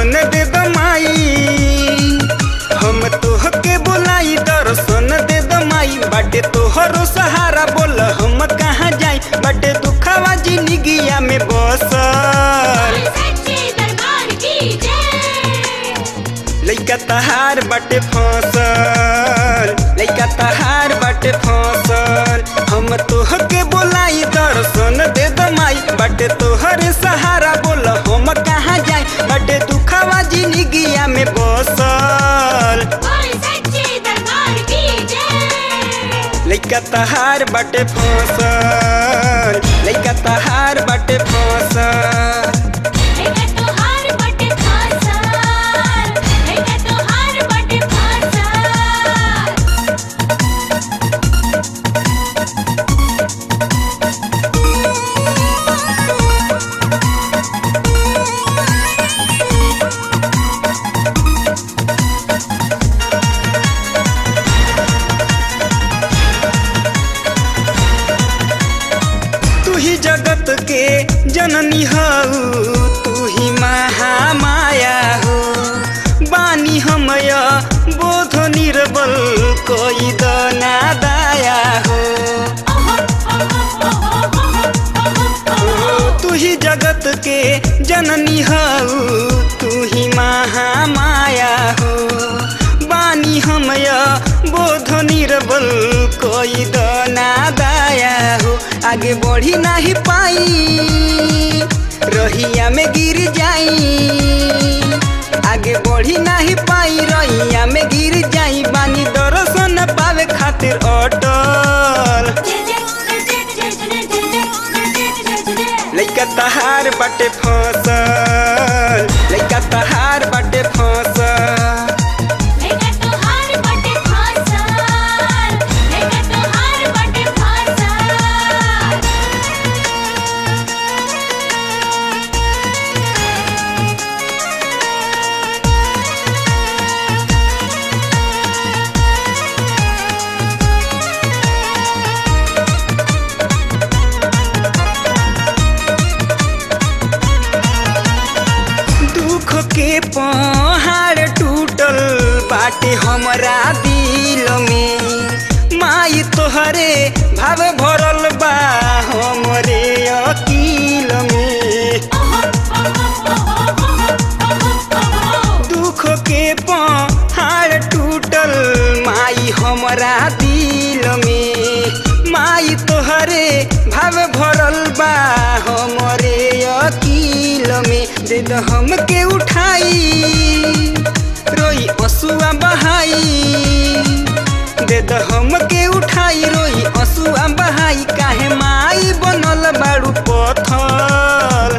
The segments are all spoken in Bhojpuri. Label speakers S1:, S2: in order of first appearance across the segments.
S1: दर्शन दे दमाई हम तोहके बोलाई दर्शन दे दमाई बाटे तोहरो सहारा बोल हम कहाँ जाई बाटे दुखावा जिंदगिया में बसल
S2: सच्चे दरबार की जय
S1: लइका तहार बाटे फसल लइका तहार बाटे फसल हम तोहके बोलाई दर्शन दे दमाई बाटे तोहरे सहारा बोल हम कहाँ जाई बाटे दुखावा जिंदगिया में बसल
S2: बोल सच्चे दरबार की जय
S1: लइका तहार बाटे फसल लइका तहार बाटे फसल
S2: लेके तोहार बटे फासल लेके तोहार बटे फासल
S1: तू ही जगत के जननी हऊ तू ही महामाया हो बानी हमय बोध निर्बल कोई दना दाया हो ओ, तू ही जगत के जननी हऊ तू ही महामाया हो बानी हमय बोध निर्बल कोई दना दाया हो आगे बढ़ी नहीं पाई रहिया में गिर जाई आगे बढ़ी नहीं पाई रहिया में गिर जाई बानी दर्शन पावे खातिर अटल लइका तहार बाटे फसल लइका तहार बाटे फसल
S2: लेके तोहार बटे फासल लेके तोहार बटे फासल
S1: दुख के पहाड़ टूटल बाटे हमरा दिल में माई तोहरे भाव भरल बा हमरे अकील में दुख के पहाड़ टूटल माई हमरा दिल में माई तोहरे भाव भरल बा हमरे अकील में दे द हमके उठाई रोई असुआ बहाई दे द हमके उठाई रोई असुआ बहाई काहे माई बनल बाड़ू पथल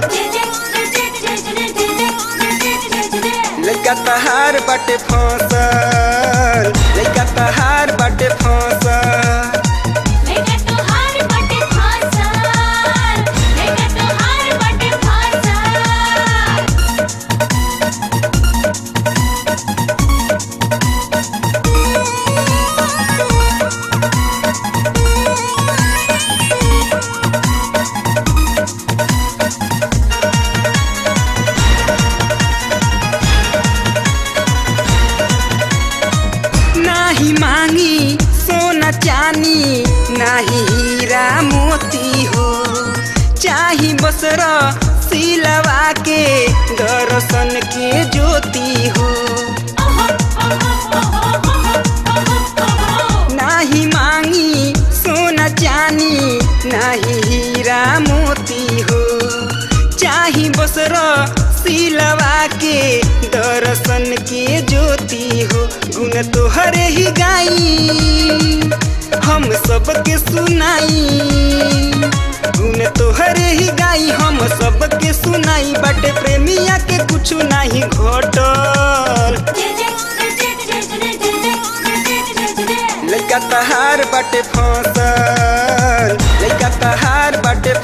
S1: लइका तहार बाटे फसल लइका तहार बाटे फसल
S2: लेके तोहार बटे फासल लेके तोहार बटे फासल
S1: नाही मांगी सोना चानी नाही हीरा मोती हो चाही बसर सिलवा के दर्शन के ज्योति हो नाही मांगी सोना चानी नाही हीरा मोती हो चाही बसर सिलवा के दर्शन के ज्योति हो गुण तोहरे ही गाई हम सबके सुनाई गुण तोहरे ही गाई हम सबके सुनाई बटे प्रेमिया के कुछ नहीं घटल लइका तहार बाटे फसल लइका तहार बाटे